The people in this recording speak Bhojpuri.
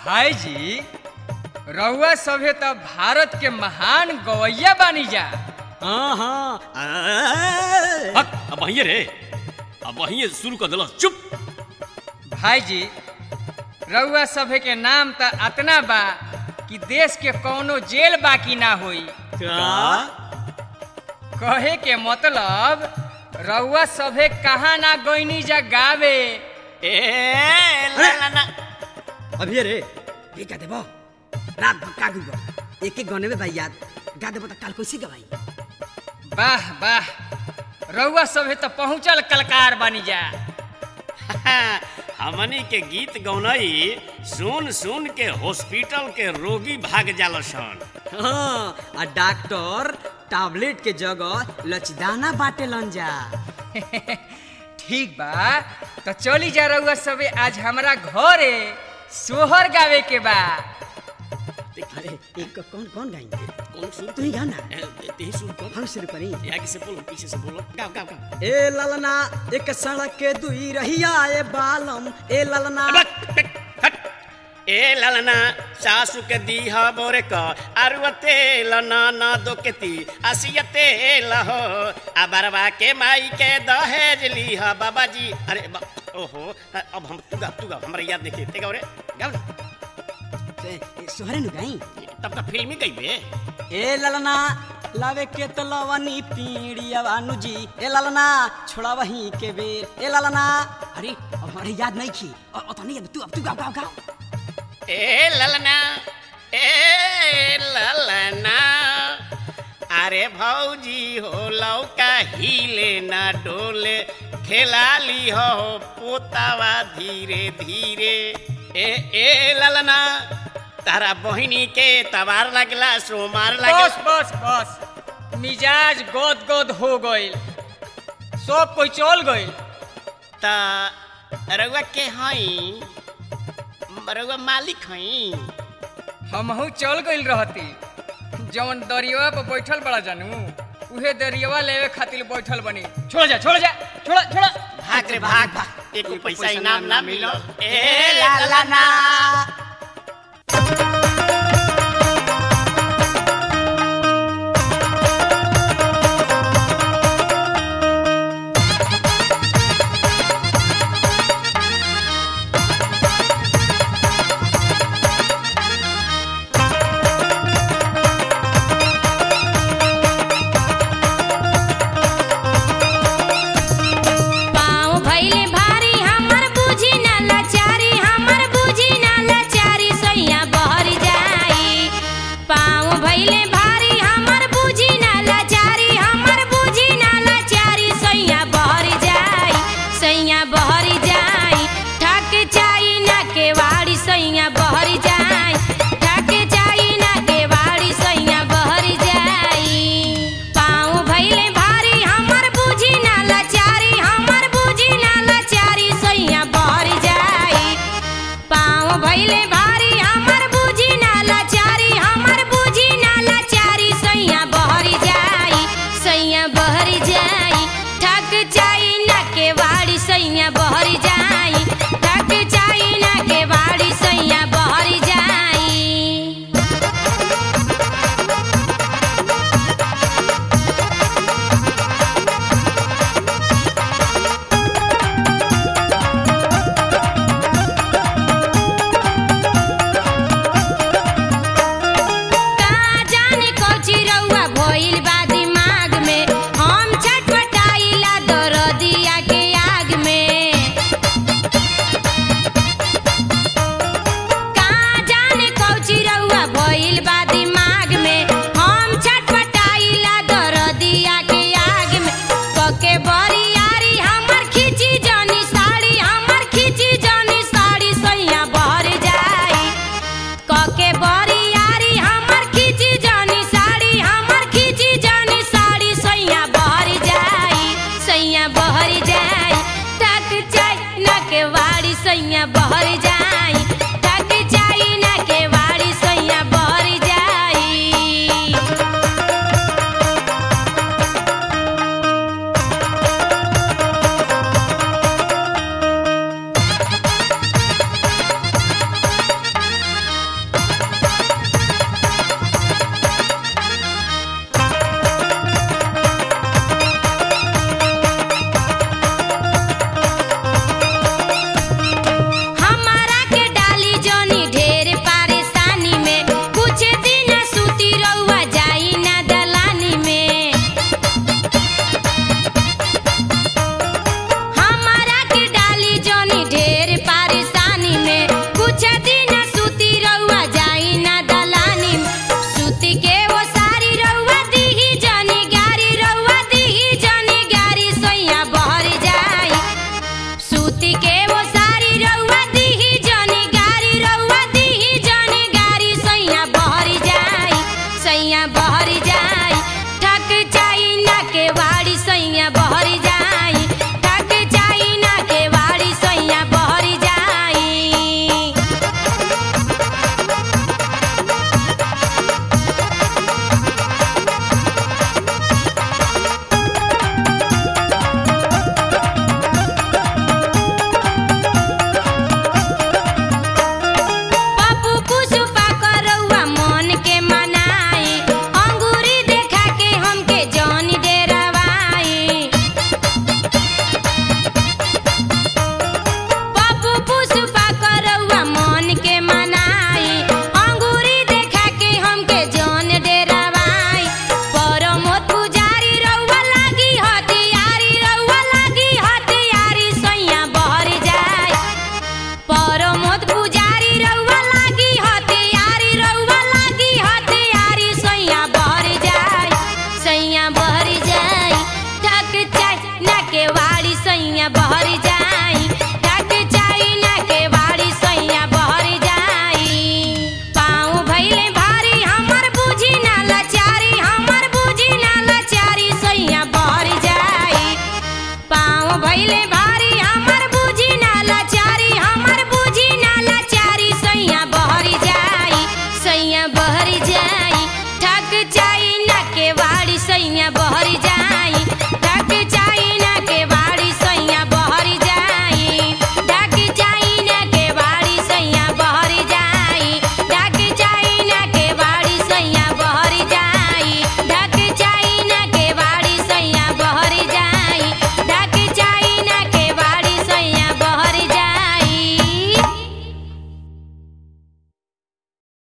भाई जी रउआ सभे तो भारत के महान गवैया बानी जा हाँ हाँ हट अब वहीं रे अब वहीं शुरू कर दिला चुप भाई जी रउआ सभे के नाम तो अतना बा कि देश के कौनो जेल बाकी ना होई का कहे के मतलब रउआ सभे कहाँ ना गईनी जा गावे ए ला ला ला अभी रे ये क्या देबो रात भर का गुबो एक एक गाने में भाई याद गा देबो त काल कैसे गवाई वाह वाह रउआ सभे तो पहुँचल कलकार बानी जा हमनी के गीत गौनई सुन सुन के हॉस्पिटल के रोगी भाग जाला सन हाँ आ डॉक्टर टैबलेट के जगह लचदाना बाटे लन जा ठीक बा तो चली जा रउआ सभे आज हमरा घरे सोहर गावे के बा अरे एक कौन कौन गाएंगे कौन सुन तू ही गा ना ए, तेही सुन कौन हम शुरू करी आगे से बोलो पीछे से बोलो गाओ गाओ गाओ ए ललना एक सड़क के दुई रहिया ए बालम ए ललना अब हट, हट। ए ललना सासु के दीहा बोरे क अरुआ तेल ना ना दो के ती असिया तेल हो आ बरवा के माई के दहेज लीहा बाबा जी अरे बा, ओहो अब हम तू गा तू गा हमरा याद नहीं ते गाओ रे गाओ ना ए, ए, सोहरे नु गाई तब तक फिल्म ही गई बे ए ललना लावे के तलवनी पीड़िया बानु जी ए ललना छोड़ा वही के बेर ए ललना अरे अब हमारे याद नहीं की और और तो नहीं याद तू अब तू गाओ गाओ गाओ ए ललना ए ललना अरे भौजी हो लौका हिले ना डोले खेला ली हो पोतावा धीरे धीरे ए ए ललना तारा बहिनी के तबार लगला सोमार बस लगला बस बस मिजाज गोद गोद हो गइल सब कोई चल गइल ता रउआ के हई रउआ मालिक हई हमहू चल गइल रहती जवन दरियावा पर बैठल बड़ा जानू उहे दरियावा लेवे खातिर बैठल बनी छोड़ जा छोड़ जा छोड़ छोड़ भाग रे भाग भाग एको पैसा इनाम ना मिलो ए ललना पाँव भइले भारी हमर बुझी ना लाचारी हमर बुझी ना लाचारी सैया बहर जाई पाँव भइले भारी हमर बुझी ना लाचारी हमर बुझी ना लाचारी सैया बहर जाई सैया बहर जाई ठक चाई ना के वाड़ी सैया बहर जाई ठक चाई ना के वाड़ी सैया बहर जाई पाँव भइले भारी हमर बुझी ना लाचारी हमर बुझी ना लाचारी सैया बहर जाई पाँव भइले भारी